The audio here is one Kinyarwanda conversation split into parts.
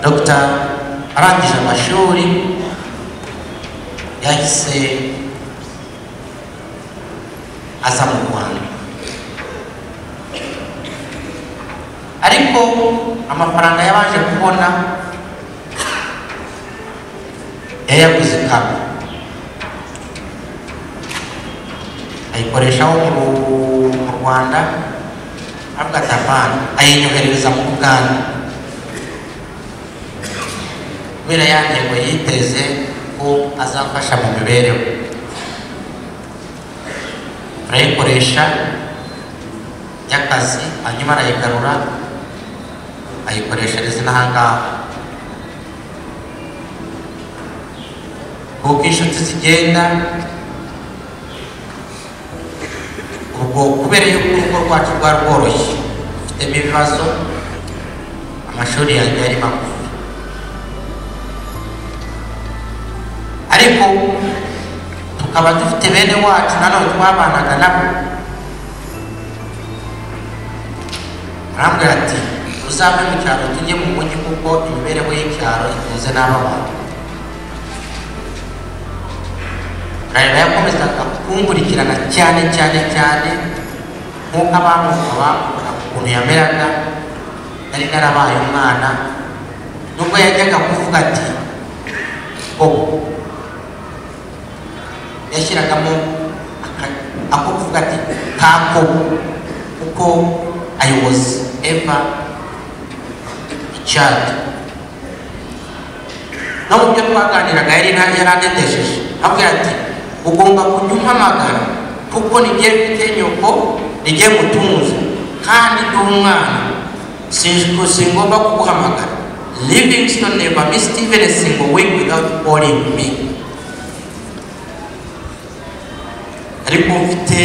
dr arangije amashuri yahise aza mu rwanda ariko amafaranga yabanje kubona yayaguze ikaba ayikoreshaho mu rwanda avuga ati apana ayinyoherereza mu buganda kubera ya ntego yiteze ko azafasha mu mibereho arayikoresha y'akazi hanyuma arayigarura ayikoreshereza n'aha ngaha kuko inshuti zigenda ubwo kubera yuko urugo rwacu rwari rworoshye dufitemo ibibazo amashuri yanjye yari magufi ariko tukaba dufite bene wacu nanone twabanaga nabo arambwira ati uzave mu cyaro tujye mu mujyi kuko imibereho y'icyaro ikunze n'ababantu rero yakomezaga kumburikirana cyane cyane cyane nk'uko abamuka bakora ukuntu yameraga nari narabaye umwana nubwo yajyaga kuvuga ati bobo yashyiragamo ako kuvuga ati kako kuko ayobozi eva icyadi no mu byo twaganiraga yari yaranetesheje avuga ati ugomba kujya umpamagara kuko nigiye mfite nyoko nigiye gutuza kandi ndi umwana singomba kuguhamagara livingston never missed even a single week without calling me ariko mfite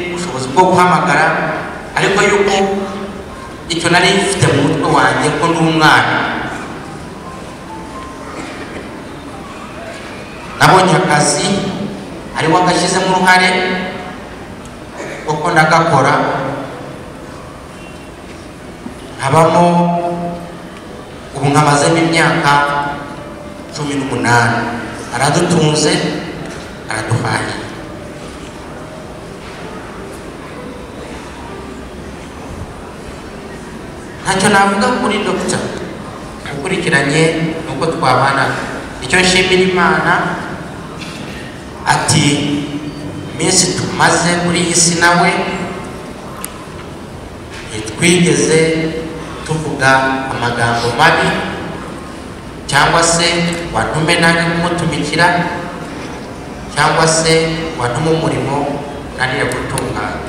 ubushobozi bwo guhamagara ariko yuko icyo nari mfite mu mutwe wanjye ko ndi umwana nabonye akazi ari we agashyizemo uruhare kuko ndagakora habamo ubu nkabazemo imyaka cumi n'umunani aradutunze araduhahiye ntacyo navuga kuri dogita ukurikiranye nuko twabanaga icyo nshimira imana ati iminsi tumaze muri iyi si nawe ntitwigeze tuvuga amagambo mabi cyangwa se watume nari kumutumikira cyangwa se watume umurimo nariye gutunganya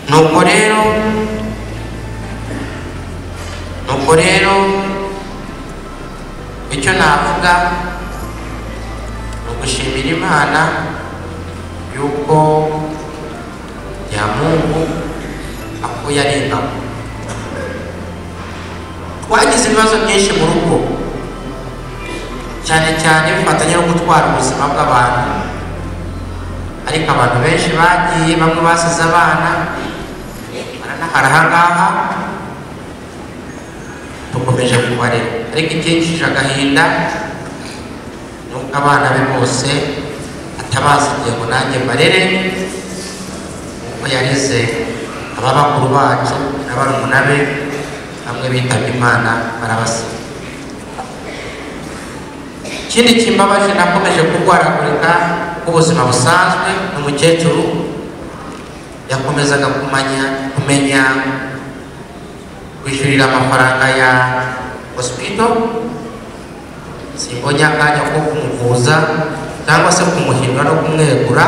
nuko rero nuko rero icyo navuga ni ugushimira imana yuko nyamungu akuye ari ingabo twagize ibibazo byinshi mu rugo cyane cyane bifatanya no gutwara ubuzima bw'abantu ariko abantu benshi bagiye bamwe basize abana baranahara ahangaha dukomeje kubarera ariko ikinjije agahinda ni uko abana be bose atabazi igihe ngo nanjye mbarere kuko yareze ababakuru bacu na barumuna be bamwe bitabye imana barabasiga ikindi kimbabaje nakomeje kurwaragurika ubuzima busanzwe ni umukecuru yakomezaga kumenya kumenya kwishyurira amafaranga ya hospital simbonye akanya ko kumuvuza cyangwa se kumuhindura no kumwegura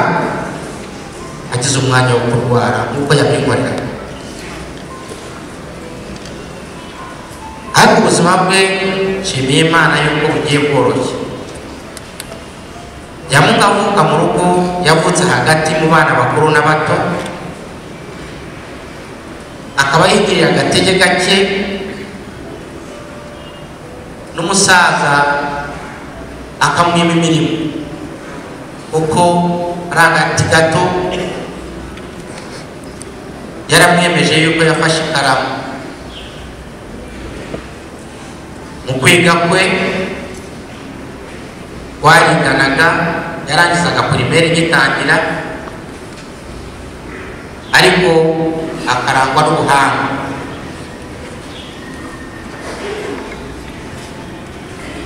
agize umwanya wo kurwara nk'uko yabinkorera ariko ubuzima bwe nshimiye imana y'uko bugiye bworoshye yamungavuka mu rugo yavutse hagati mu bana bakuru n'abato akaba yigirira agatege gake n'umusaza akamwima imirimo kuko ari agati gato yaramwemeje yuko yafashe ikaramu mu kwiga kwe wariganaga yarangizaga pirimeri gitangira ariko akarangwa n'ubuhanga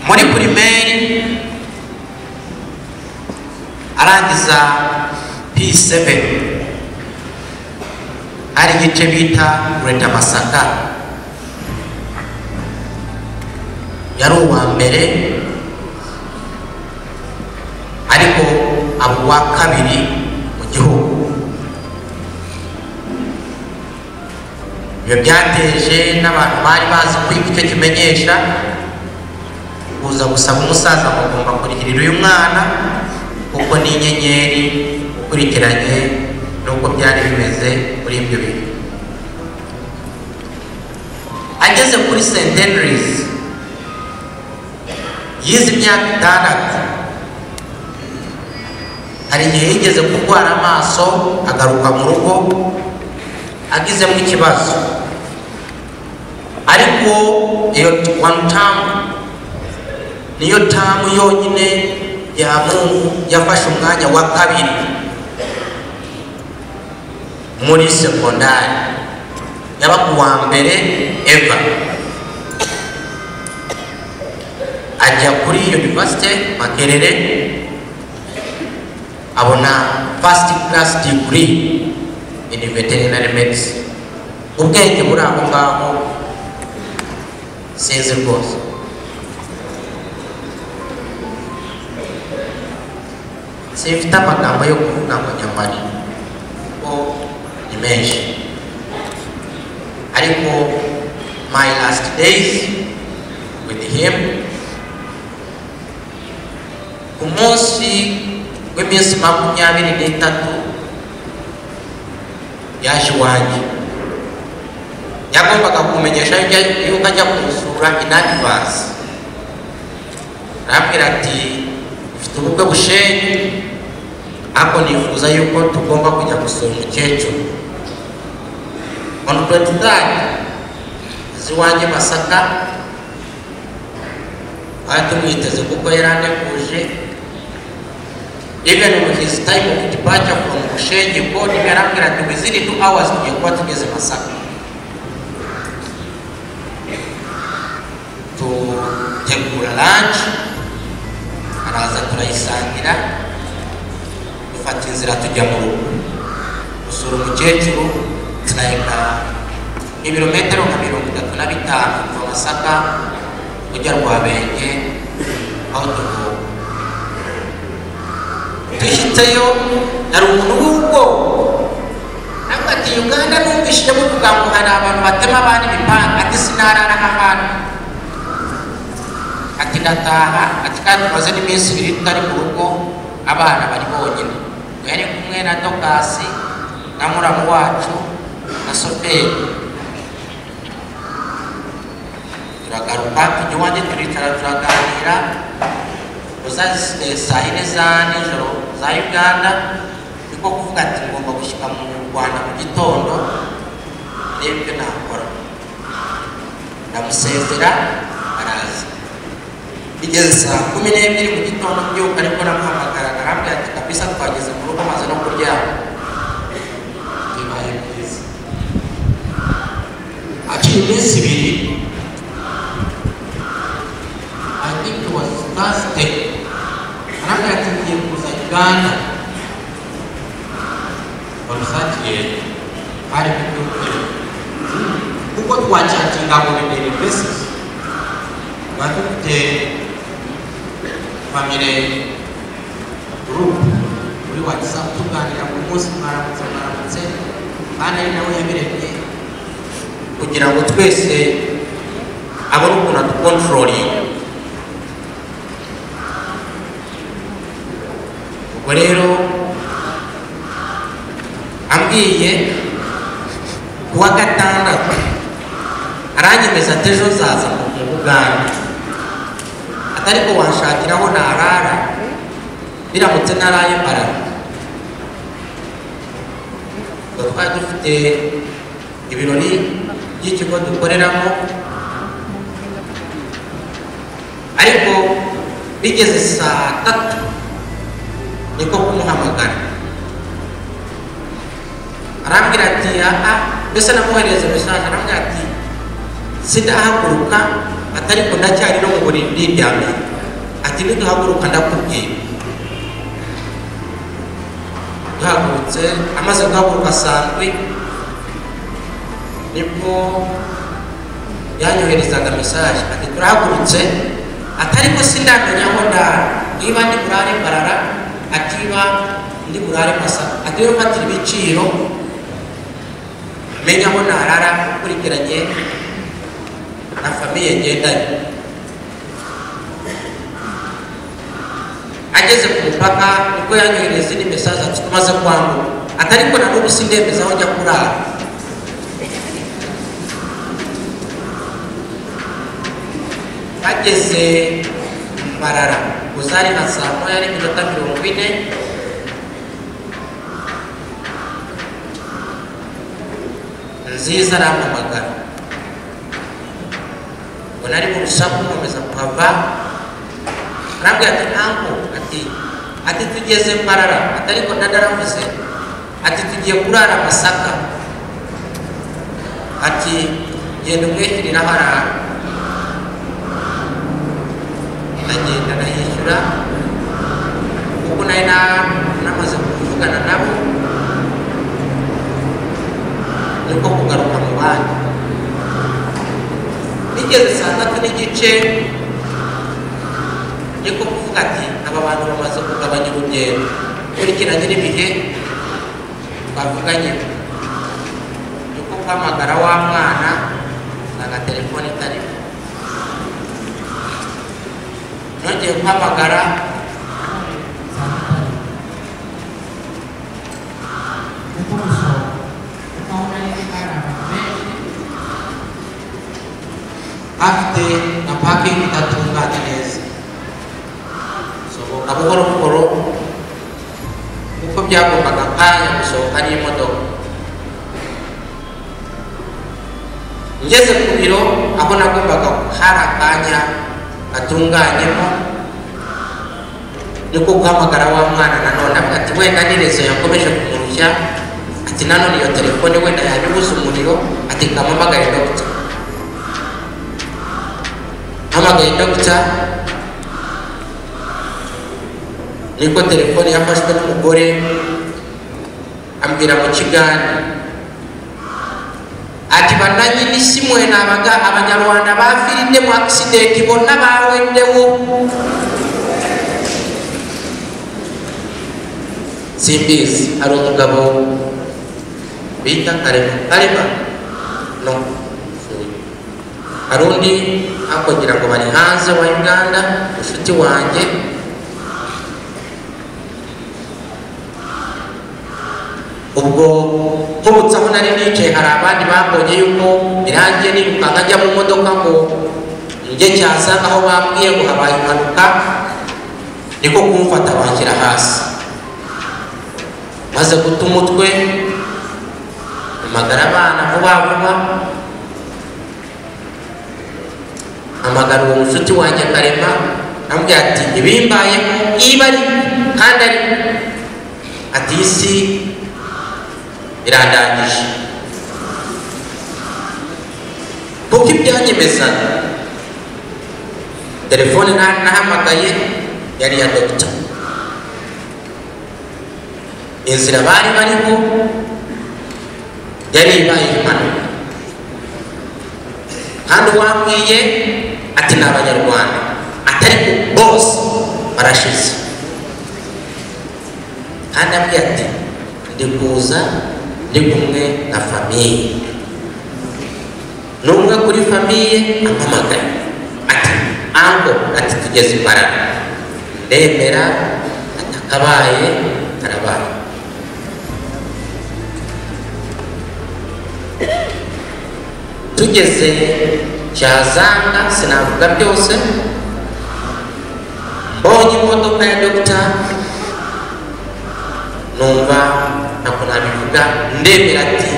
muri pirimeri arangiza p7 hari igice bita greta masaka yari uwa mbere ariko aba uwa kabiri mu gihugu ibyo byateje n'abantu bari bazi kwiga icyo kimenyesha kuza gusaba umusaza ngo agomba kurihirira uyu mwana kuko ni inyenyeri ukurikiranye n'uko byari bimeze muri ibyo bihe ageze kuri st henry's yize imyaka itandatu hari igihe yigeze kurwara amaso agaruka mu rugo agizemo ikibazo ariko iyo wani tamu niyo tamu yonyine ya mungu yafashe umwanya wa kabiri muri sekondari yaba ku wa mbere eva ajya kuri universite makerere abona first class degree in veterinary medicine ubwenge buri aho ngaho sinzi rwose simfite amagambo yo kuvuga ngo nyamari kuko ni menshi ariko my last days with him ku munsi w'iminsi makumyabiri n'itatu yaje iwanjye yagombaga kumenyesha yuko ajya kumusura inadivansi arambwira ati ufite ubukwe bushenyi ariko nifuza yuko tugomba kujya gusura umukecuru on twenty third z'iwanjye masaka twari tumwiteze kuko yari aneguje even with his time of departure from Bushenge board yarambwira ati within two hours tugiye kuba tugeze Masaka tutegura lunch araza turayisangira dufata inzira tujya mu rugo gusura umukecuru turahita ibirometero nka mirongo itatu na bitanu kuva Masaka ujya Rwabenge aho tuvuka duhiteyo hari umuntu w'ubwoko ntabwo ati uganda numvishije bavuga ngo hari abantu batema abandi imipanga ati sinarara aha hantu ati ndataha ati kandi tumaze n'iminsi ibiri tutari mu rugo abana bari bonyine yari kumwe na dogasi na muramu wacu na soferi turagaruka tujya iwanjye turicara turaganira saa yine za nijoro za uganda niko kuvuga ati ngomba gushyika mu rwanda mu gitondo ndebe ibyo nakora ndamusezera araza bigeze saa kumi n'ebyiri mu gitondo byuka ariko namuhamagara arambwira ati kabisa twageze mu rugo maze no kuryama bibaye byiza haciye iminsi ibiri I think it was Thursday nange tugiye kuza uganda wamusakiye hari kubyukuri kuko twacatinga ngo bibiri besi tuba dufite famire gurupu muri watsapu tuganira ku munsi mwaramutse mwaramutse kandi ari nawe yabiremye kugira ngo twese abone ukuntu adukontororiye ubwo rero ambwiye kuwa gatandatu aranyemeza ati ejo zaza mu buganda atari ko wanshakira aho narara biramutse naraye mbarara twari dufite dufite ibirori by'ikigo dukoreramo ariko bigeze saa tatu niko kumuhamagara arambwira ati aha mbese namuhereze mesaje arambwira ati sidahaguruka atari ko ndacyari no mu buriri ndiryamye ati niduhaguruka ndakubwira duhagurutse amaze guhaguruka saa ndwi nibwo yanyoherezaga mesaje ati turahagurutse atari ko sindamenya aho ndara niba ndi burare mbarara atiba ndi burare masaka ati rero fatira ibiciro menya aho narara ukurikiranye na famiye ngendanye ageze ku mupaka nibwo yanyohereza indi mesaje ati tumaze kwambuka atari ko na n'ubu sindemeza aho njya kurara bageze Mbarara gusa hari nka saa moya n'iminota mirongo ine nziza arampamagara ngo nari mu rusaku nkomeza kuhava arambwira ati ntabwo ati ati tugeze Mbarara ati ariko ndadaravuze ati tugiye kurara Masaka ati genda umwishyurire aho arara ndagenda ndayishyura kuko nari na- namaze kuvugana nabo niko kugaruka mu bandi bigeze saa tatu n'igice niko kuvuga ati aba bantu bamaze kugabanya urugendo ukurikiranye n'ibihe bavuganye niko guhamagara wa mwana nsanga telefone itarimo nongeye guhamagara afite na pakingi idatunganye neza sohoka buhoro buhoro kuko byagombaga kanya gusohoka n'imodoka ngeze ku biro aho nagombaga hari akanya atunganyemo niko guhamagara wa mwana nanone avuga ati wenda ni rezo yakomeje kumurushya ati nanone iyo telefone wenda yabibuze umuriro ati kampamagare dogita mpamagaye dogita niko telefone yafashwe n'umugore ambwira mu kigani ati bananyini simwe nabaga abanyarwanda bafiridde mu akisidenti bonna baweddewo simbizi hari umugabo bita karema karema no hari undi akugira ngo bari hanze wa uganda inshuti wanjye ubwo nkubutse aho nari nicaye hari abandi babonye yuko irangi nirukanka njya mu modoka ngo njye cyasanga aho bambwiye ngo habaye impanuka niko kumfata banshyira hasi maze guta umutwe amagara abana vuba vuba amagara uwo mushuti wanjye karema amubwira ati ibimbayeho iba ari kandi ari ati iyi si irandangije kuko ibyanyemezaga telefone na- nahamagaye yari iya dogita inzira bari bariho yari ibaye impanuka kandi uwambwiye ati ni abanyarwanda atari ku bose barashize kandi ambwiye ati ndi kuza ndi kumwe na famiye ni umwe kuri famiye ampamagaye ati ango ati tugeze imbaraga ndemera atakabaye karabaye tugeze cyazanga sinavuga byose mbonye imodoka ya dogita numva ntabwo nabivuga ndemera ati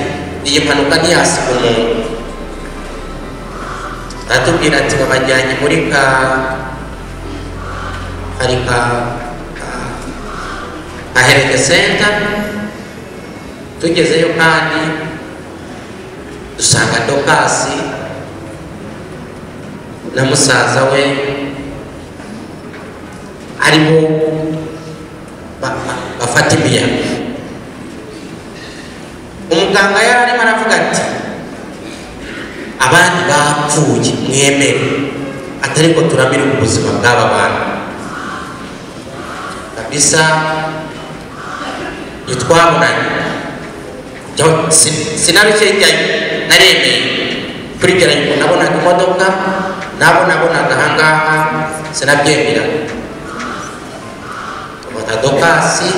iyi mpanuka ntiyasiga umuntu aratubwira ati babajyanye muri ka hari ka ka- ka hereke senta tugezeyo kandi dusanga dokasi na musaza we arimo ba- ba- bafata imiyaga umuganga yari arimo aravuga ati abandi bapfuye mwemere atari ko turamira ubuzima bw'aba bantu kabisa ntitwabonanye Jo- si- sinarukejyayo naremeye kurikiranye ukuntu nabonaga imodoka nabo nabonaga ahangaha sinabyemera tufata dokasi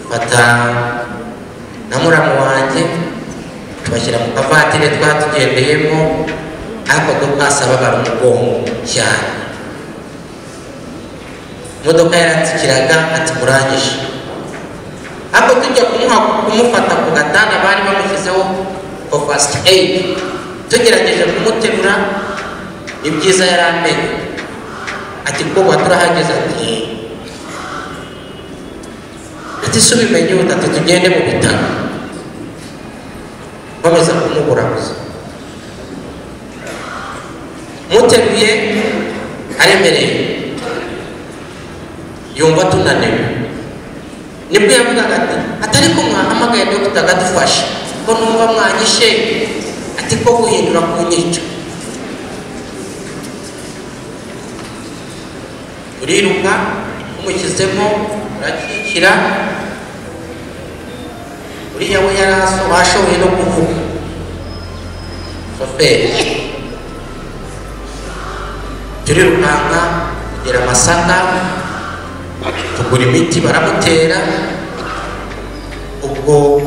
tufata na muramu wanjye tubashyira mu kavatire twatugendeyemo ariko dokasi ababara umugongo cyane imodoka yaratsikiraga ati murangije ariko tujya kumuha kumufata ku gatanda bari bamushyizeho for first aid tugerageje kumuterura ni byiza yari amenye ati kuba turahageze ati "Eh." ati si ubimenye utatu tugende mu bitaro bamaze kumuburaguza muteruye aremereye yumva tunaniwe nibwo yavugaga ati atari ko mwahamagaye dogita agadufasha ko numva mwanyishe ati ko guhindura ku nyico turiruka tumushyizemo turakikira uriya we yari aso bashoboye no kuvuga shoferi turirukanka kugera masaka tugura imiti baramutera ubwo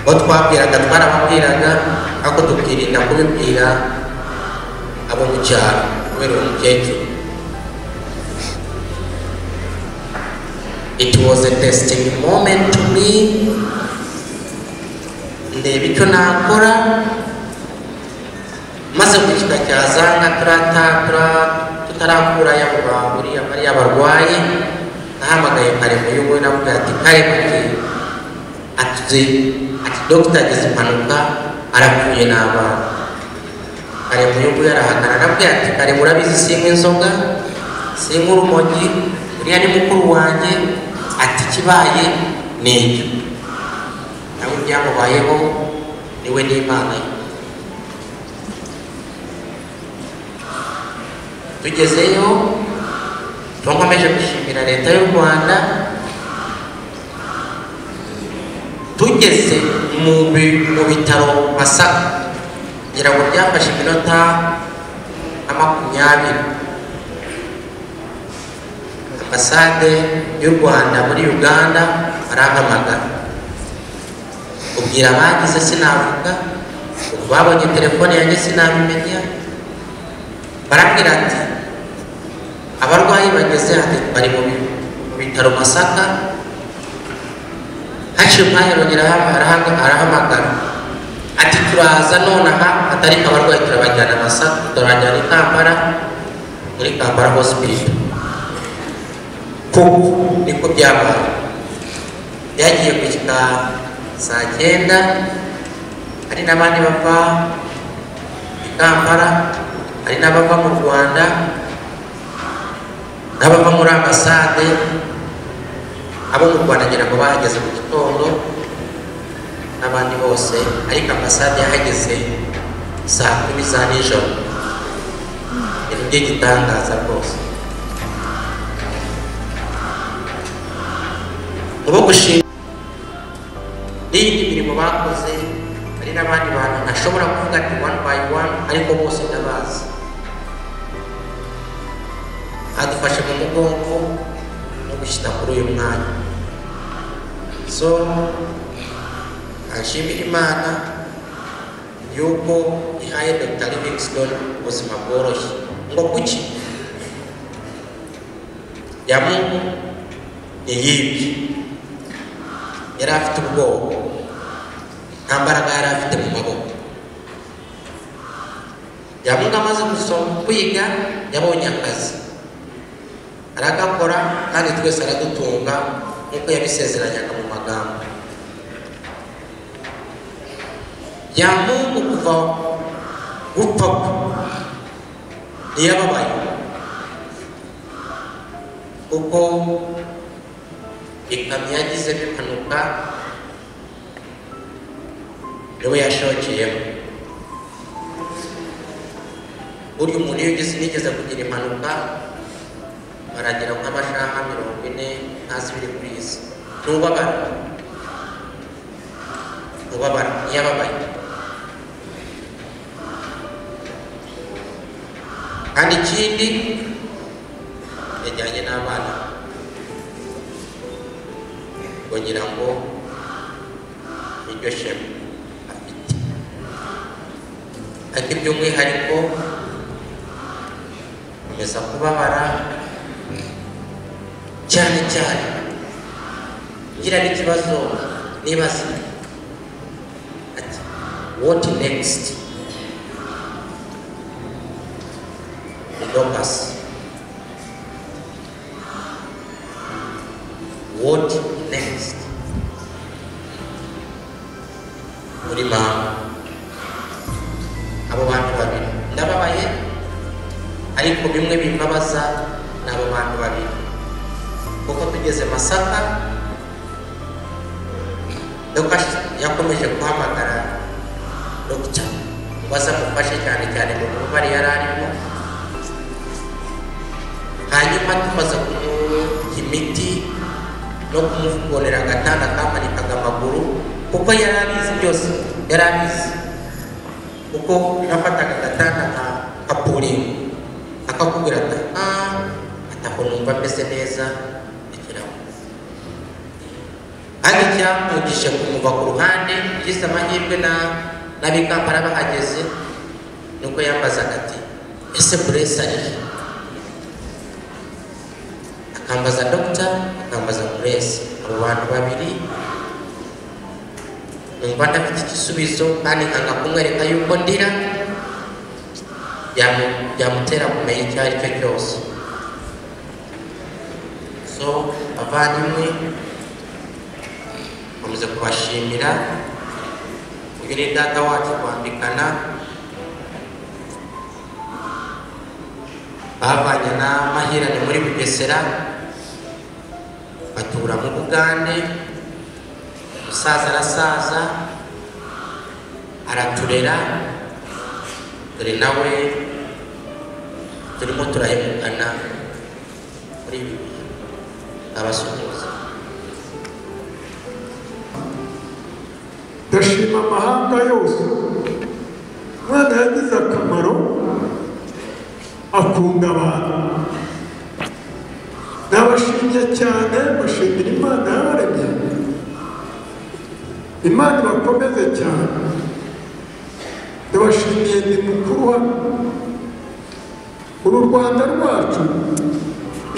bo twabwiraga twarababwiraga ariko tukirinda kubibwira abo mu cyaro kubera uwo mukecuru it was a testing moment to me ndeba icyo nakora maze ku kika cya zanga turatakura tutarakura yabo bahuriye bariya barwayi nahamagaye karemu y'umwe navuga ati karemu ati atuze ati dogita agize impanuka arapfuye n'abana karemu y'umwe yarahagarara navuga ati karemu urabizi sinywa inzoga sinywa urumogi uriya ni mukuru wanjye ati ikibaye ni icyo nawe ibyamubayeho niwe n'imana ye tugezeyo tuba nkomeje gushimira leta y'u rwanda tugeze mu bi- mu bitaro masaka ngira ngo byafashe iminota nka makumyabiri ambasade y'u rwanda muri uganda barampamagara ubwira abagize sinavuga ubwo babonye telefone yanjye sinabimenya barabwira ati abarwayi bageze hano bari mu bi- mu bitaro masaka haciye umwanya arongera aha- arahanga- arahamagara ati turaza nonaha atari ko abarwayi turabajyana masaka turabajyana i kampala muri kampala hospital kuko niko byabaye byagiye gushyika saa cyenda hari n'abandi bava i kampala hari n'abava mu rwanda n'abava muri ambasade abo mu rwanda ngira ngo bahageze mu gitondo n'abandi bose ariko ambasade yahageze saa kumi za nijoro ibintu by'igitangaza rwose ubo gushima n'iyindi mirimo bakoze hari n'abandi bantu ntashobora kuvuga ati one by one ariko bose ndabazi adufashe mu mugongo no gushyira kuri uyu mwanya so ashimira imana yuko ihaye dr livingstone ubuzima bworoshye ngo kuki ya mungu ni yibye yari afite ubwoba nta mbaraga yari afite mu maboko yabaga amaze gusoma kwiga yabonye akazi aragakora kandi twese aradutunga nk'uko yabisezeranyaga mu magambo yamungu kuva gupfa kwe ntiyababaye kuko ikamyo yagizemo impanuka niwe yashokeyemo burya umuntu iyo ugeze nigeze kugira impanuka baragira nk'amashaha mirongo ine ntazi ibiri kuri iyi si ntubabara ntubabara ntiyababaye kandi ikindi yajyanye n'abana ngo ngira ngo niryo shema afite ariko iby'umwihariko komeza kubabara cyane cyane ngira n'ikibazo nibaza ati what next Locus. What next? Muri mama abo bantu babiri ndababaye ariko bimwe bimbabaza ni abo bantu babiri kuko tugeze Masaka Lucas yakomeje guhamagara Dr. ngo aze amufashe cyane cyane mu bubabare yari arimo hanyuma tumaze kumuha imiti no kumubonera agatanda kamanikaga amaguru kuko yari abizi byose yari abizi kuko nafataga agatanda nka kapuringo akakubwira ati ah atako numva ameze neza ikirahure kandi cyamugije kumuva ku ruhande yize amahirwe na n'abikambara bahageze nuko yambazaga ati ese burese arihe akambaza dogita akambaza puresi abo bantu babiri numva ndafite igisubizo kandi nkanga kumwereka yuko ndira byamu- byamutera kumenya icyo ari cyo cyose so abavandimwe nkomeza kubashimira uyu ni data wacu kwambikana bavanye na mahirane muri bugesera batura mu bugande umusaza arasaza araturera dore nawe turimo turahemukana muri ibi bihe abasuhuza ndashima amahanga yose umwana yagize akamaro akunda abantu nabashimye cyane bashimira imana yabaremye imana ibakomeze cyane ndabashimiye ni mukuru hano uru rwanda rwacu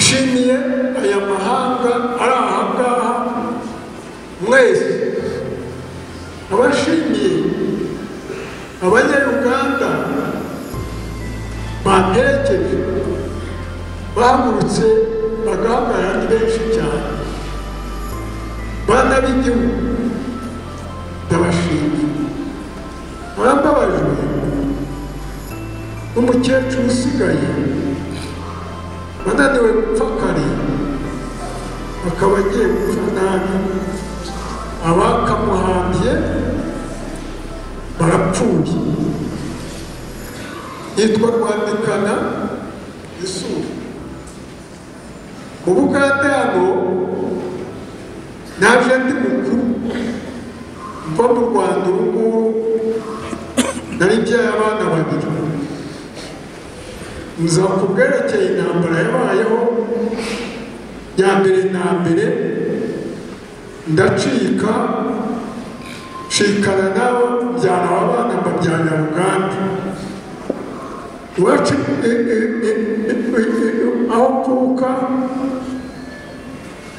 nshimiye aya mahanga ari aha ngaha mwese abashimiye abanyaruganda batekereje bahagurutse bagahagarara ni benshi cyane bana b'igihugu ndabashimiye mwambabajwe n'umukecuru usigaye wananiwe gupfa kare akaba agiye gupfa nabi abakamuhambye barapfuye yitwa rwandikana isura mu bugande hano naje ndi mukuru mva mu rwanda ubu ngubu nari mbyaye abana babiri nza ku bwerekeye intambara yabayeho ya mbere na mbere ndacika nshikana nabo mbyana abana mbabyana ruganda iwacu i- i- i- i- i- aho mvuka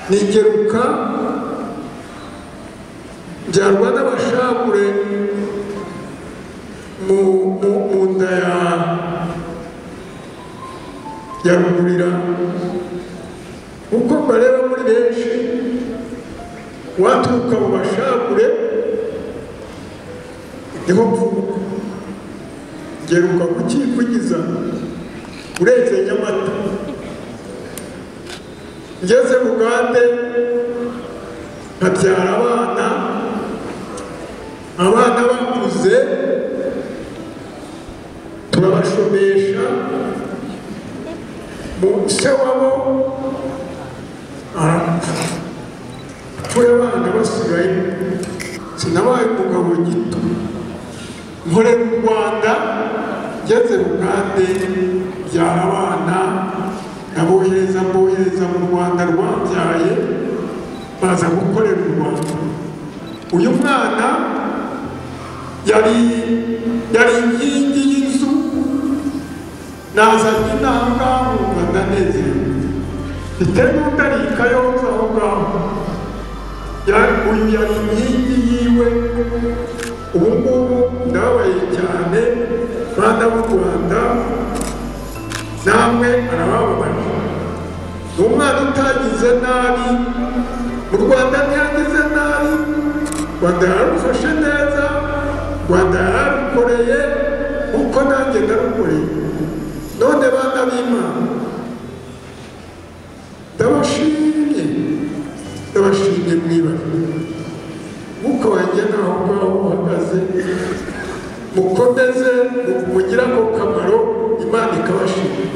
nigeruka mbyarwa n'aba bashabure mu- mu- mu nda ya- ya rugurira uko mbareba muri benshi waturuka mu bashabure niho mvuka geruka kukivugiza uretse nyamata ngeze bugande nkabyara abana abana bakuze turabashomesha mu se wabo arapfa apfuye abana basigaye sinabaye umugabo gito nkorera u rwanda ngeze bugande byara abana nabohereza mbohereza mu rwanda rwabyaye baza gukorera u rwanda uyu mwana yari yari inkingi y'inzu nazanye intambwa nkumva ndanezerewe mfite n'undarika yonze aho ngaho Ya- uyu yari inkingi yiwe ubu ngubu ndababaye cyane bana b'u rwanda namwe arabababaje ni umwana utagize nabi mu rwanda ntiyagize nabi rwanda yararufashe neza rwanda yararukoreye kuko nanjye ndarukoreye none bana b'imana ndabashimye ndabashimye mu ibara mwuka wanjye naho ngaho uhagaze mukomeze mugire ako kamaro imana ikabashimira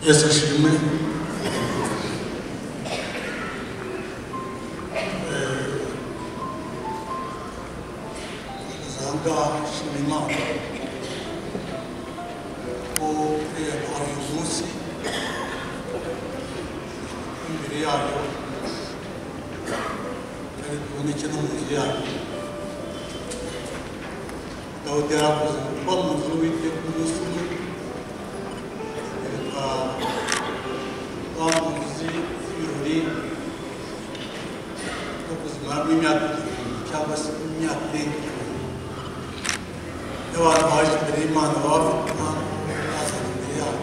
yesu ashimwe Zanga Shimimana ko kuriya hari uyu munsi imbere yayo kandi tuboneke no mu nzu yayo dawudi yaravuze kuba mu nzu w'iteka umunsi umwe reka wa mu nzu y'ibirori no kuzimaramo imyaka igihumbi cyangwa se imyaka irenga igihumbi y'abantu baje imbere y'imana baba bafite impamvu bazanye imbere yabo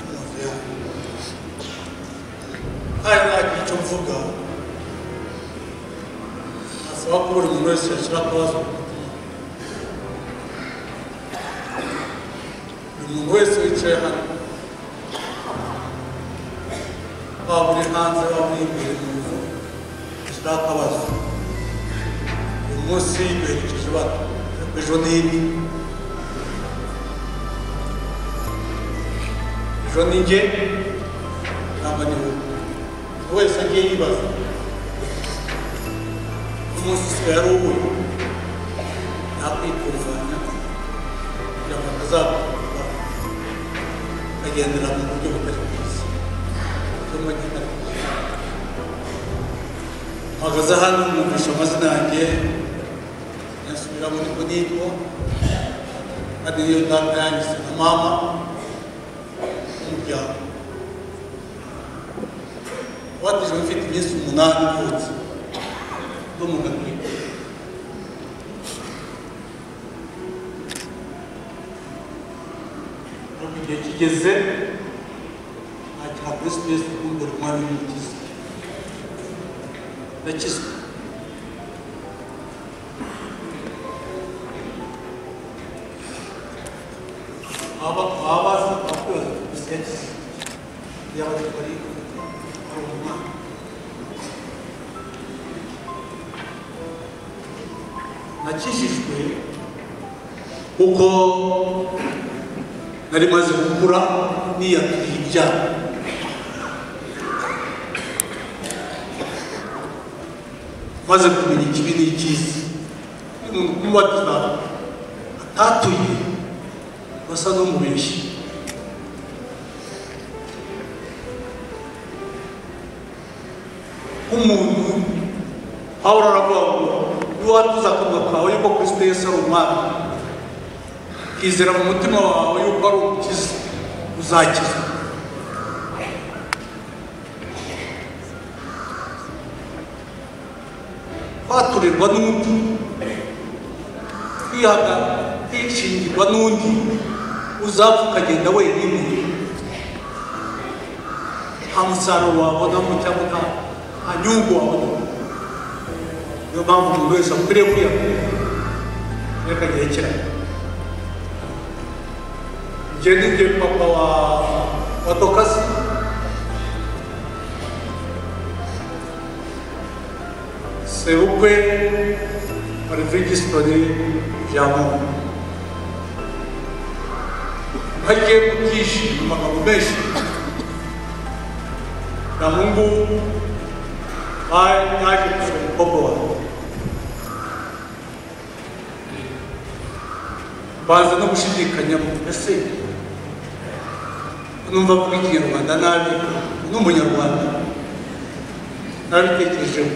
mu nzu yabo hari ntagira icyo mvuga asaba ko buri muntu wese yashyira akabazo ku mutima buri muntu wese wicaye hano waba uri hanze waba uri imbere mu nzu yashyira akabazo uyu munsi duherekeje bana ejo n'ibi ejo ni njye ntabwo ni wowe buri wese agiye yibaza umunsi usigaye ari uwe nakwitunganya kugira ngo atazakurwa akagendera mu buryo butari bwiza cyangwa kitari bwiza mpagaze hano mwumvisha amazina yanjye nasubira muri ko nitwa kandi niyo data yangize na mama n'umuryango wabatijwe mfite iminsi umunani ivutse n'umuntu atwite ariko igihe kigeze nakira kristo yesu kumbura umwami w'umukiza ndakizwa baba baba bazi abakozi gusa yakizwa yaba ari ari umwana nakijijwe kuko nari maze gukura niyakiriye ibyaha maze kumenya ikibi n'ikizi uyu muntu kumubatiza atatuye basa n'umubeshyi nk'umuntu ahora aravuga ngo niwatuza akanwa kawe yuko kristo yesu ari umwami ukizera mu mutima wawe yuko ari umukiza uzakizwa kwaturirwa n'undi kwihaga kwishingirwa n'undi uzapfa ukagenda wenyine nta musaruro wabonamo cyangwa nta nta nyungu wabonamo niyo mpamvu umuntu wese akwiriye kwiyakira reka yerekeranye njye ni njye papa wa wa dokasi sebukwe marivigisitoni jamu hagiye kubyishima amagambo menshi na mungu hayi yaje kugira umukobwa wawe baza no gushidikanya mu ese numva ko ikinyarwanda nabi ni umunyarwanda nabitekerejeho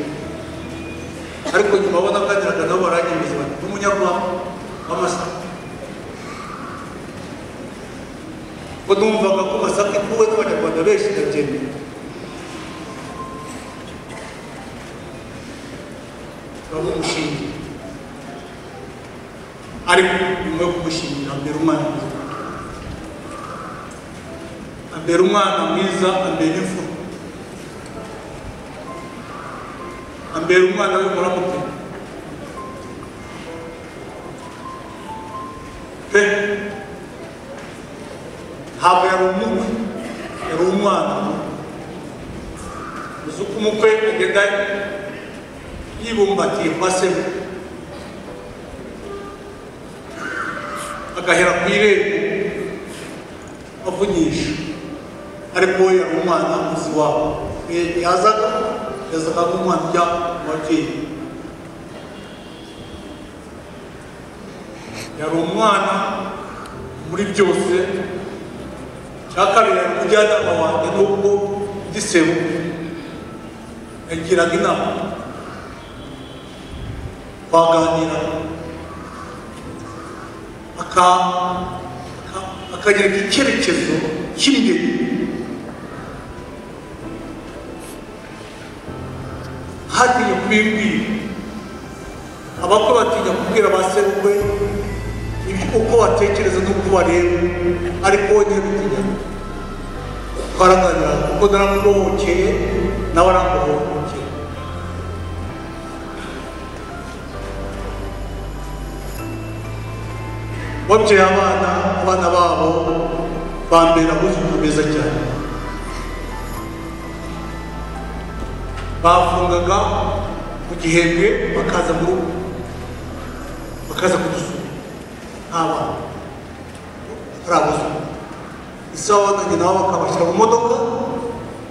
ariko nyuma abona akageraga nabo baranyemeza bati ni umunyarwanda w'amasaka ko numvaga ko masaka ikuwe n'abanyarwanda benshi ndabyemera bamwe umushinga ariko nyuma yo kumushingira ambera umwana mwiza ambera umwana mwiza ambera ifu ambera umwana w'umuramutwe pe ntabwo yari umukwe yari umwana uzi uko umukwe agenda yibumbatiye kwa semu agahera ku irembo avunyisha ariko we yari umwana muzi wabo Igihe yazaga yazaga nk'umwana ujya mu babyeyi yari umwana muri byose cya kabiri yari umujyanama wanjye n'ubwo gisebo yagiraga inama twaganira aka- aka- akagereka icyerekezo cy'ingeri hatinya kubibwira abakwe batinya kubwira ba serukwe ibyo uko batekereza n'uko bareba ariko we ntibitinya kugaragara kuko naramubohokeye nawe aramubohokeye babyaye abana abana babo bambera abuzukuru beza cyane bafungaga mu gihembwe bakaza mu rugo bakaza kudusura nta bana ari abuzukuru isaha wananye nabo bakabashyira mu modoka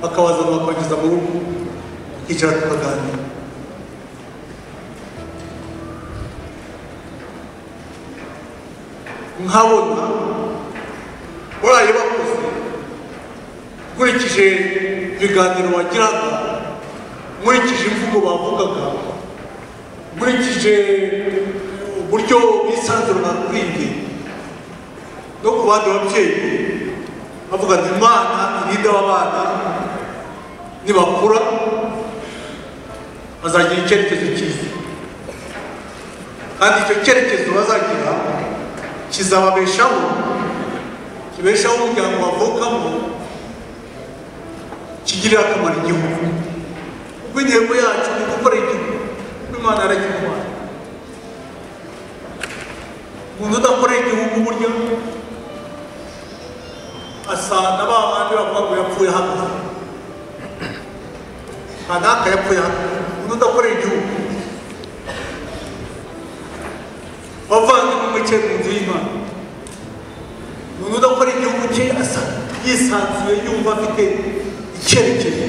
bakabazana bakabageza mu rugo tukicara tukaganira nkabona baraye bakoze nkurikije ibiganiro bagiraga nkurikije imvugo bavugaga nkurikije uburyo bisanzura kuri njye no ku bandi babyeyi bavuga ngo imana irinde aba bana nibakura bazagira icyerekezo cyiza kandi icyo cyerekezo bazagira kizababeshaho kibeshaho umuryango bavukamo kigirira akamaro igihugu kuko intego yacu ni gukora igihugu kuko imana yaragikora umuntu udakorera igihugu burya asa na ba bandi bavuga ngo yapfuye hano nta n'aka yapfuye hano umuntu udakorera igihugu bavandimwe muke mu nzu y'imana umuntu udakora igihugu cye asa yisanzuye yumva afite icyerekezo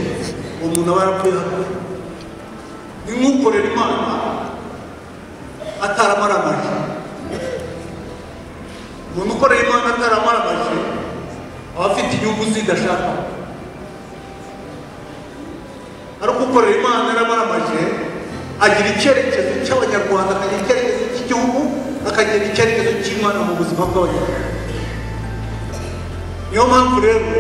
uwo muntu aba yarapfuye hano ni nk'ukorera imana ataramaramaje umuntu ukorera imana ataramaramaje aba afite inyungu zidashaka ariko ukorera imana yaramaramaje agira icyerekezo cy'abanyarwanda akagira icyerekezo cy'igihugu akagira icyerekezo cy'imana mu buzima bw'abanyarwanda niyo mpamvu rero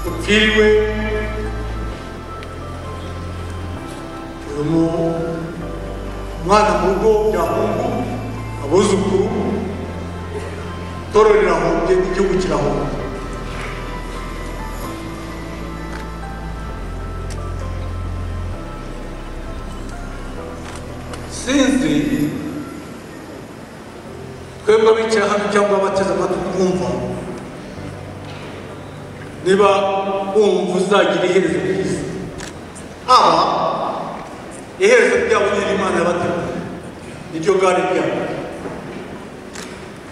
upfiriwe urimo umwana mu rugo byahungu abuzukuru itorero rirahombye n'igihugu kirahombye sinzi twebwe abicaye hano cyangwa abateze amatwi kumva niba wumva uzagira iherezo ryiza aba iherezo ryabo nyiri imana yabateguriye niryo gare ryabo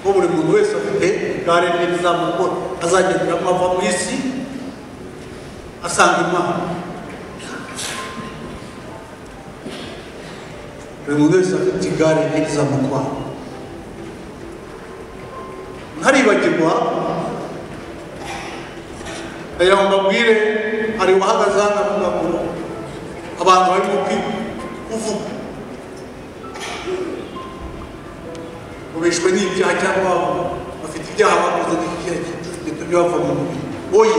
kuko buri muntu wese afite gare rye rizamukora azagenderamo ava mu isi asanga imana buri muntu wese afite igare ryiza mu kwaha ntaribagirwa aya mbabwire hari uhagaze hano avuga ngo abantu barimo kwiga kuvuga ubishwe n'ibyaha cyangwa babo bafite ibyaha bakoze gitumye bava mu mubiri oye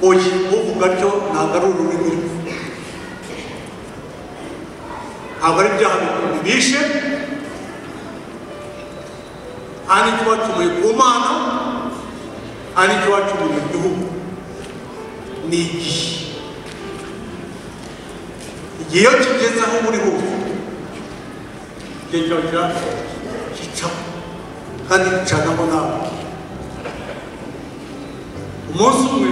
oye uvuga atyo ntabwo ari ururimi rwe ntabwo ari ibyaha bishe nta n'icyo bacumuye ku mana nta n'icyo bacumuye mu gihugu ni igihe igihe iyo kigeze aho uri hose igihe cyawe kirapfa kicaho kandi gicanamo nawe umunsi umwe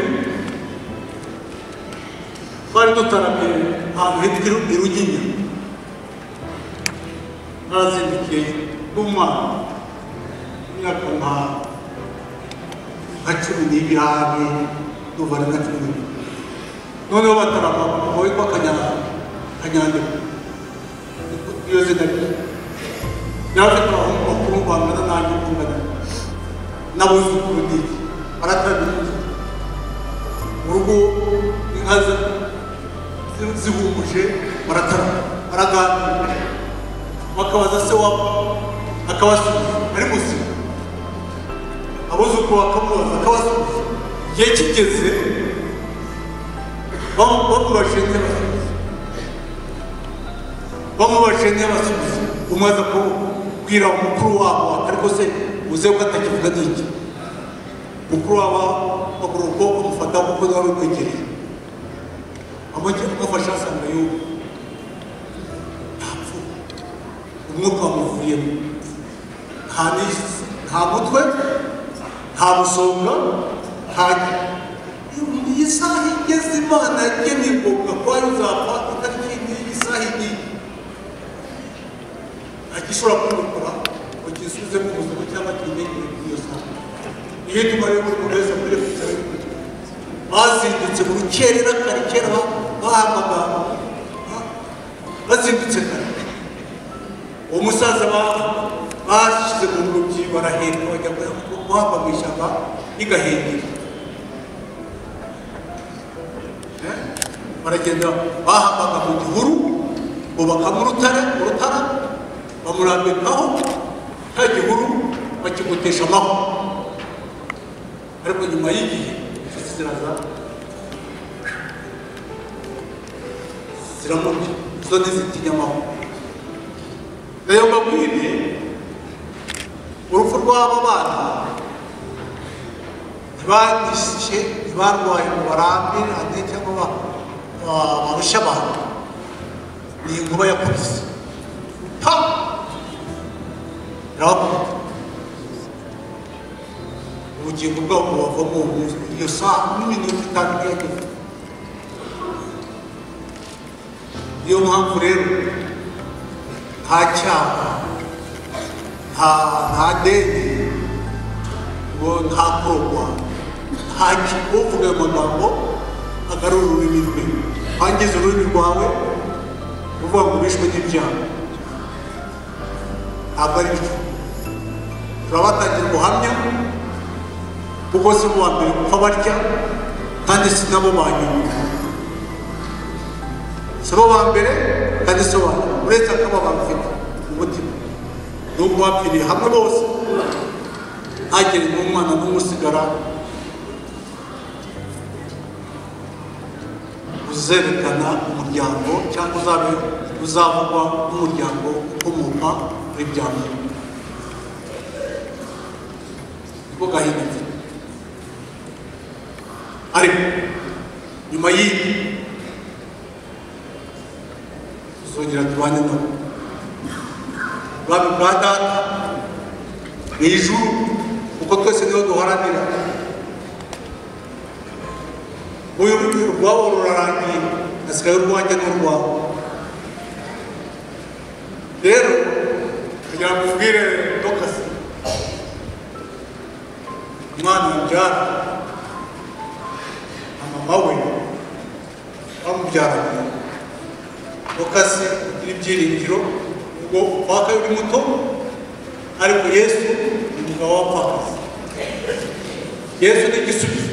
twari dutaramiye ahantu hitwa i Ruginya narazindukiye n'umwana imyaka nka nka cumi n'ibirane ndumva ari nka cumi n'ibiri noneho batarama umugabo witwa kanyandego iyo zina rye yari afite abahungu bakuru bangana nanjye ukungana n'abuzukuru n'iki baratabizi mu rugo inka zihumuje baratarama baraganira bakabaza se wabo akabasubiza ari muzima abuzukuru bakamubaza akabasubiza igihe kigeze bamu- bamubashinze basubiza bamubashinze basubiza umwe aza kubwira umukuru wabo ariko se uze ko atakivuga n'iki mukuru wabo agura ukuboko amufata kuko nawe kwegereye amufasha asanga yuko ntapfuye umwuka wamuvuyemo nta nijisi nta mutwe nta musonga nta iyi saha igeze imana yageneye ngombwa ko ari uzapfa itariki n'iyi saha igiye agishobora kubikora ngo gisubize mu buzima cyangwa kimenyere kuri iyo saha iyo nyuma rero buri muntu wese akwiriye kwicara yikurikiye bazindutse mu rukerera kare kera bahamagara bazindutse kare uwo musaza ba- bashyize mu ngobyi baraheka bajya ku- guhamba mu ishyamba rigahengera Eh? baragenda bahambaga mu gihuru bubaka mu rutare mu rutara bamurambikaho cya gihuru bakimutesha amahwa ariko nyuma y'igihe inshuti ziraza ziramurya zo ntizitinya amahwa nayo mbabwire urupfu rw'aba bana ntibandishije ntibarwaye ngo barambirane cyangwa ba- ba- barushe abantu ni inkuba yakubise pa irabakubita ubugingo bwabo bubavamo ubuvuzi iyo saa n'iminuta itanu yageze niyo mpamvu rero nta cyaha nta nta deni ngo nta korwa nta kigo uvuga ayo magambo agarura ururimi rwe wangiza ururimi rwawe uvuga ngo bishwe n'ibyaha ntabwo ari byo turabatangira ubuhamya kuko si mu wa mbere gupfa barya kandi si nabo ba nyuma si bo ba mbere kandi si bo ba nyuma uretse akababa bafite umutima ni uko bapfiriye hamwe bose hagera n'umwana n'umusigara uzerekana umuryango cyangwa uzabe uzavugwa n'umuryango ukomoka kuri bya mbere niko gahinda mfite ariko nyuma y'ibi tuzongera tubane nabo ubwami bwa data mu ijuru kuko twese niho duharanira uyu urwabo rurarangiye hasigaye urwanjye n'urwawe rero kugira ngo ubwire dokasi umwana mubyara na mama we bamubyaranye ukase ugira ibyiringiro ubwo waka uri muto ariko yesu ni umugabo w'abapfakazi yesu ni igisubizo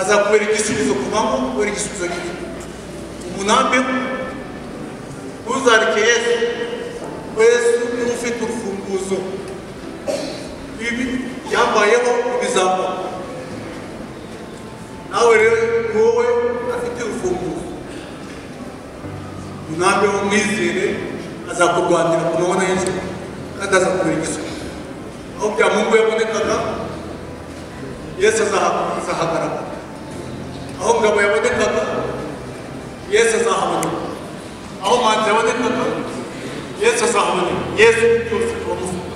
azakubera igisubizo ku manywa kubera igisubizo gito umunambi ntuzareke yesu kuko yesu niwe ufite urufunguzo ibi yambayeho ibizambaho nawe rero ni wowe afite urufunguzo umwami w'umwizere azakurwanira ku mabona y'inzu kandi azakubera igisubizo aho bya mungu yabonekaga yesu azaha- azahagaragara aho ngabo yabonekaga yesu azahaboneka aho manzi yabonekaga yesu azahaboneka yesu byose turamufuka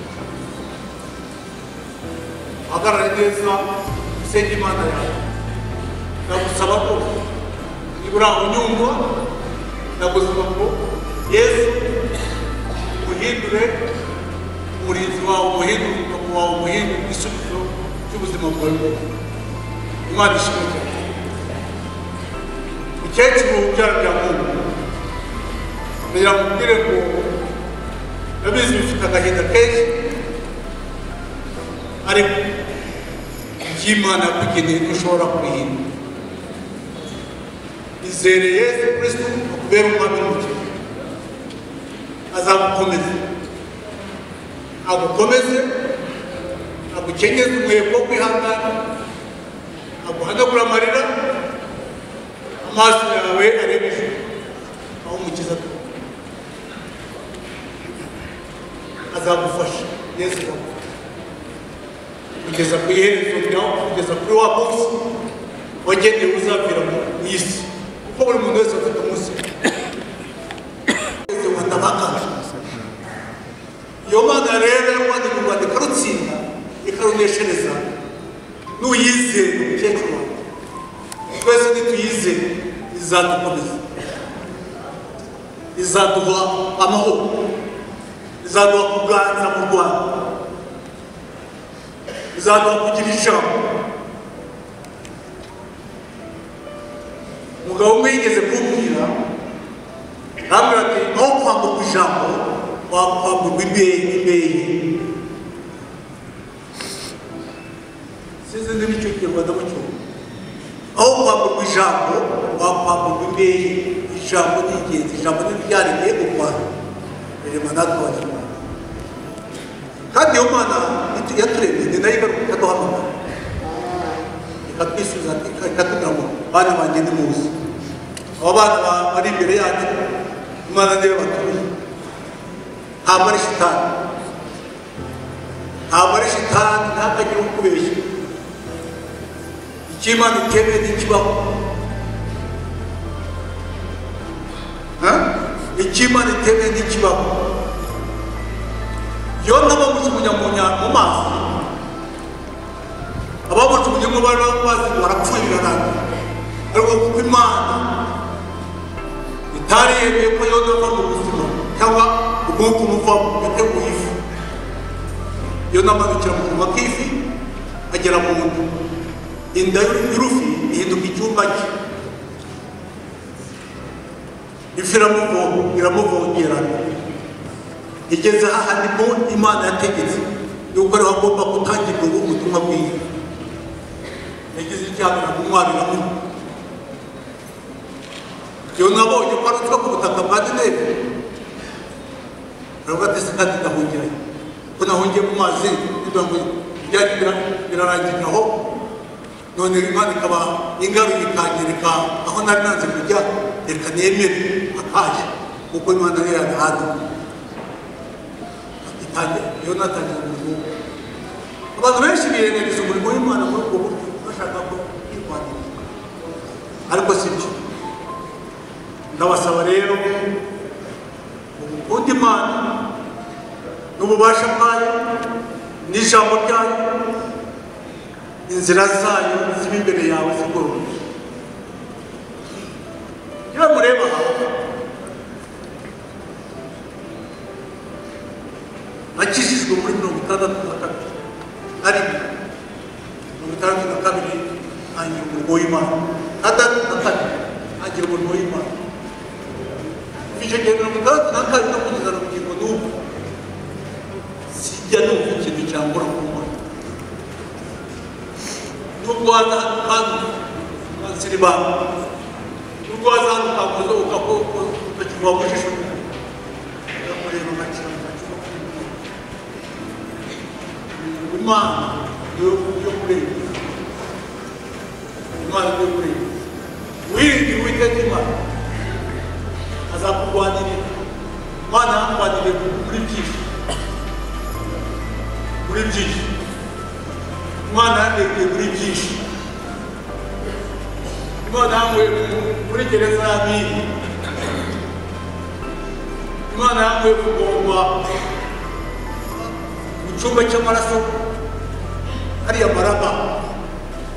hagarara neza usenge imana yawe ndagusaba ko niba uri aho unyumva ndagusaba ngo yesu umuhindure umurinzi wawe umuhindure umugabo wawe umuhindure igisubizo cy'ubuzima bwawe bwose imana ishimwe cyane mukecuru ubyara bya muntu kugira ngo ubwire ngo ndabizi bifite agahinda kenshi ariko iby'imana yakugeneye ntushobora kubihindura izere yesu kristo akubera umwami n'umukiza azagukomeze agukomeze agukenyeze umuheko wo kwihangana aguhanagura amarira amaso yawe arebeje aho umukiza atuye azagufasha yesu agufasha kugeza ku iherezo ryawe kugeza kuri wa munsi wagenewe uzabera mu isi kuko buri muntu wese afite umunsi we. wese watabakaje iyo mana rero yakwandika u rwanda ikarutsinda ikaruneshereza nuyizeye mukecuru wawe twese nituyizeye izadukomeza izaduha amahoro izaduha kuganza mu rwanda izaduha kugira ijambo umugabo umwe yigeze kumbwira arambwira ati aho kwambuka ijambo wakwamburwa imbehe imbehe sinzi niba icyo kinyarwanda mucyumva aho kwamburwa ijambo wakwamburwa imbehe ijambo ni ingenzi ijambo ni ryaremeye u rwanda rirema natwe abanyarwanda kandi iyo mana itu- yaturemye ni nayo igaruka ikaduhamagara ikatwisubiza ika- ikatubwira ngo bana banjye ni muzi abo bana ba- bari imbere yanjye imana niwe batuye ntabwo ari shitani ntabwo ari shitani ntakagira ukubeshya icyo imana itemeye ntikibaho Ha? icyo imana itemeye ntikibaho iyo n'abamujugunya mu nya- mu mazi abamujugunyemo bari bamazi barapfurirana ariko kuko imana itari yemeye ko yonava mu buzima cyangwa ubwuka umuvamo yateguye ifu iyo namanukira mu kanwa k'ifi agera mu nda inda y'urufi ihinduka icyumba cye ifi iramuvo- iramuvongerana igeze hahandi mu imana yategetse yuko ariho agomba gutangirwa ubu butumwa bwiza yagize icyaha kumwarira mu iyo nabonye ko ari utwo ku butaka bwa dinevi aravuga ati sikandi ndahungiranye ko nahungiye mu mazi ngira ngo ibyari bira- birarangirira aho none imana ikaba ingaruye ikanyereka aho nari nanze kujya reka nemere akaje kuko imana yari yagahanda itangira yonatangira umurimo abantu benshi birengagiza umurimo w'imana muri ubwo buryo bashaka ko kwirwaniriza ariko si byo ndabasaba rero ukunda imana n'ububasha bwayo n'ijambo ryayo inzira zayo ziba imbere yawe zigororoye iyo mureba aha nakijijwe muri mirongo itandatu na kabiri na rimwe mirongo itandatu na kabiri ntangira umurimo w'imana itandatu na kabiri ntangira umurimo w'imana kuva icyo gihe mirongo itandatu na kabiri no kugeza na bugingo n'ubu sijya numva ikintu cyangura ku mana nubwo waza hano kandi ukansira ibanga nubwo waza hano ukakoza ukakoko ukakiva mu jisho ukamureba ugakira ukakiva mu imana yo yo kurengera imana yo kurengera wiringira uwiteka imana azakurwanirira imana yakurwanirira muri byinshi muri byinshi imana yandekuye muri byinshi imana yankuye mu- muri gereza y'abiri imana yankuye kugomba mu cyumba cy'amaraso hariya maraba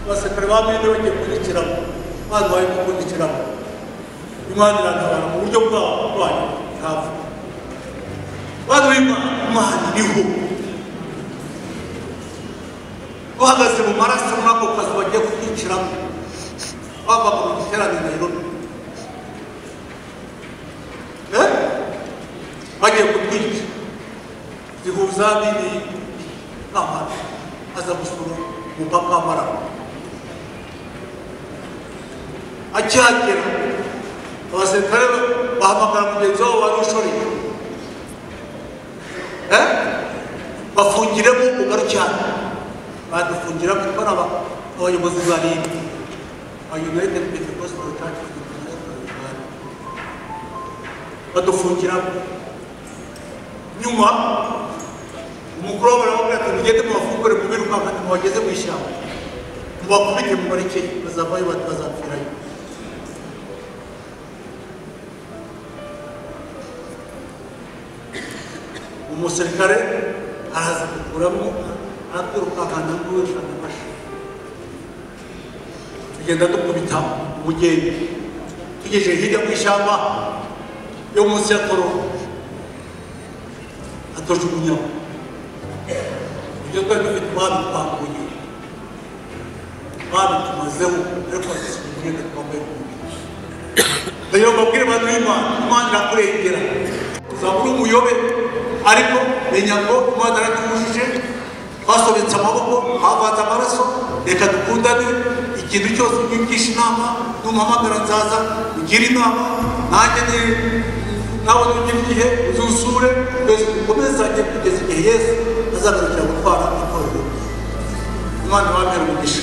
abasirikare ba mine bagiye kundikiramo imana baje kukundikiramo imana iratabara mu buryo bwabo bwanyu ntabwo bana b'imana imana iriho uhagaze mu maraso muri ako kazi bagiye kukwiciramo bava mu giterane Nairobi Eh? bagiye kutwica zihuza nini n'amara aza gusura umupaka w'amara akihagera abasirikare bahamagara mugenzi wabo wari ushoreye eh? bafungiremo ugaruke hano badufungiramo kuko ari aba- abayobozi ba rib united pentecostal church of the United States of Rwanda. badufungiramo nyuma umukuru wabo aramubwira ati mugende mubafungure mubirukanka mubageze mu ishyamba mubakubite mubareke bazavayo bati bazapfirayo umusirikare araza kukuramo aratwirukankana n'uwishana amashyi tugenda dukubita umugeni tugejeje hirya mu ishyamba yo munsi ya toro atojugunyamo ibyo twari dufite umwami twakuye umwami tumazeho ariko asuka imyenda twambaye ku mubiri rero babwire abantu b'imana imana irakurengera uzabura umuyobe ariko menya ko imana yaratuhuje twasobetse amaboko havanze amaraso reka dukundane ikintu cyose unyigisha inama numuhamagara nzaza ugire inama nanjye ni- nawe nugira igihe uzusure twese dukomezanye kugeza igihe yesu azagarukira gutwara itorero imana ibabere umugisha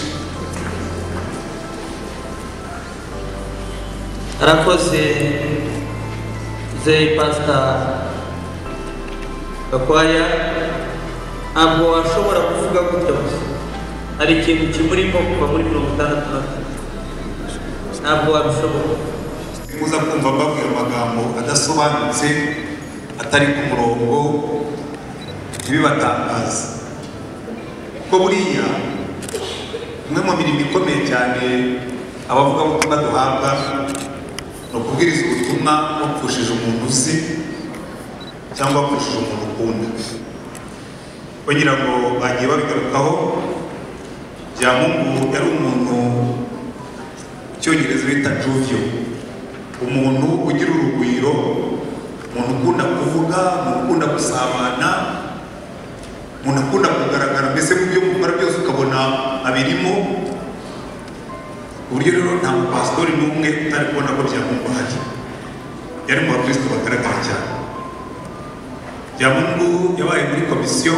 arakoze zeyi pasita gakwaya ntabwo washobora kuvuga gutya gusa hari ikintu kimurimo kuva muri mirongo itandatu na kane ntabwo wabishobora kuza kumva mbabwira amagambo adasobanutse atari ku murongo ntibibatangaze kuko buriya umwe mu mirimo ikomeye cyane abavugabutumwa duhabwa ni ukubwiriza ubutumwa wapfushije umuntu uzi cyangwa wapfushije umuntu ukunda kugira ngo bagiye babigarukaho byamungu yari umuntu mu cyongereza bita juvio umuntu ugira urugwiro umuntu ukunda kuvuga umuntu ukunda gusabana umuntu ukunda kugaragara mbese mu byo mukora byose ukabona abirimo ku buryo rero nta mupasitori n'umwe utari kubona ko byamungu hari yari mu bakristo bagaragara cyane byamungu yabaye muri komisiyo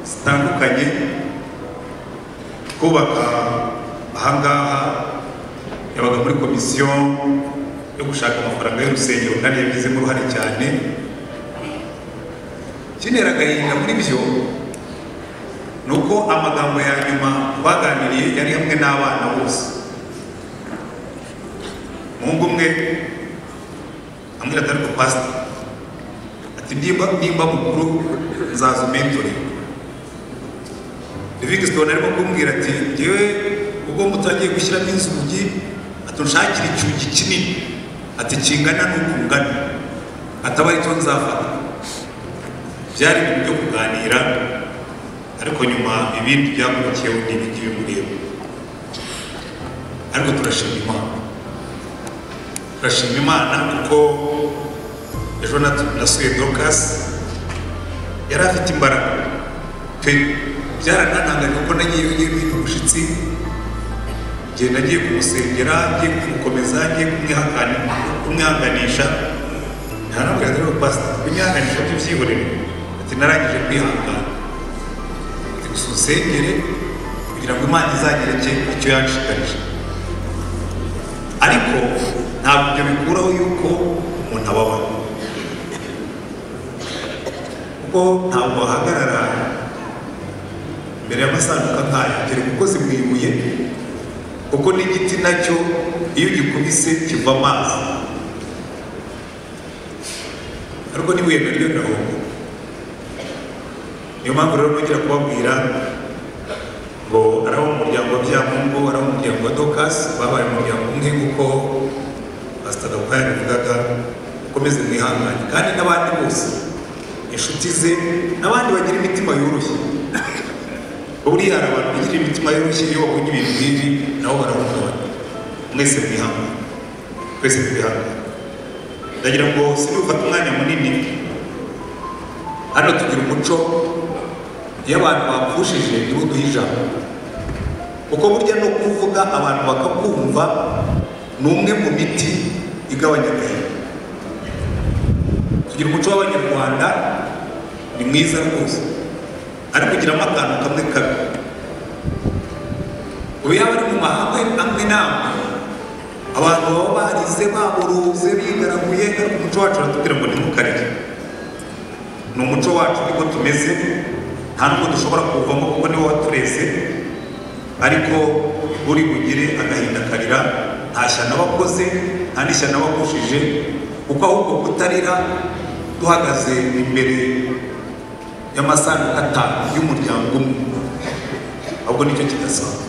zitandukanye kubaka ahangaha yabaga muri komisiyo yo gushaka amafaranga y'urusengero kandi yabigizemo uruhare cyane kinera agahinda muri byo ni uko amagambo ya nyuma baganiriye yari hamwe n'abana bose umuhungu umwe amwira ati ariko pasita ati nimba nimba mukuru nzaza umentore livingstone arimo kumbwira ati ngewe ubwo mutangiye gushyiramo inzugi atunshakira icyugi kinini ati kingana n'uko ungana ataba aricyo nzafata byari ibintu byo kuganira ariko nyuma ibindi byakurikiyeho ni ibiki bimureba ariko turashima imana turashima imana kuko ejo natu- nasuye dorukasi yari afite imbaraga pe byaranananganye kuko nagiye ngiye guhinda umushyitsi igihe nagiye kumusengera ngiye kumukomeza ngiye kumwihangani- kumwihanganisha ntaramubwira rero pasita kumwihanganisha byo byihorere ati narangije kwihangana ati gusa unsengere kugira ngo imana izagereke icyo yanshikarije ariko ntabwo ibyo bikuraho yuko umuntu ababara kuko ntabwo wahagarara imbere y'amasanduka nk'aya dore kuko zimwibuye kuko n'igiti nacyo iyo ugikubise kiva amazi ariko n'ibuye naryo rirahomba niyo mpamvu rero nongera kubabwira ngo ari abo mu muryango wa byamungu ari abo mu muryango wa dokasi babaye umuryango umwe kuko pasita gakwaya yabivugaga mukomeze mwihangane kandi n'abandi bose inshuti ze n'abandi bagira imitima yoroshye buriya hari abantu bagira imitima yoroshye iyo babonye ibintu nk'ibi nabo barahungabana mwese mwihangane twese twihangane ndagira ngo sinufate umwanya munini hano tugira umuco iyo abantu bapfushije nibo duha ijambo kuko burya no kuvuga abantu bakakumva ni umwe mu miti igabanya agahinda tugira umuco w'abanyarwanda ni mwiza rwose ariko ugiramo akantu kamwe kabi ubu yaba ari mu mahame amwe n'amwe abantu baba barize baburuze bigaraguye ariko umuco wacu uratubwira ngo ntimukarye ni umuco wacu niko tumeze nta nubwo dushobora kuwuvamo kuko niwo watureze ariko uri bugire agahinda karira nta shyano wakoze nta n'ishyano wakushije kuko ahubwo kutarira duhagaze imbere y'amasanduku atanu y'umuryango umwe ahubwo nicyo kidasaba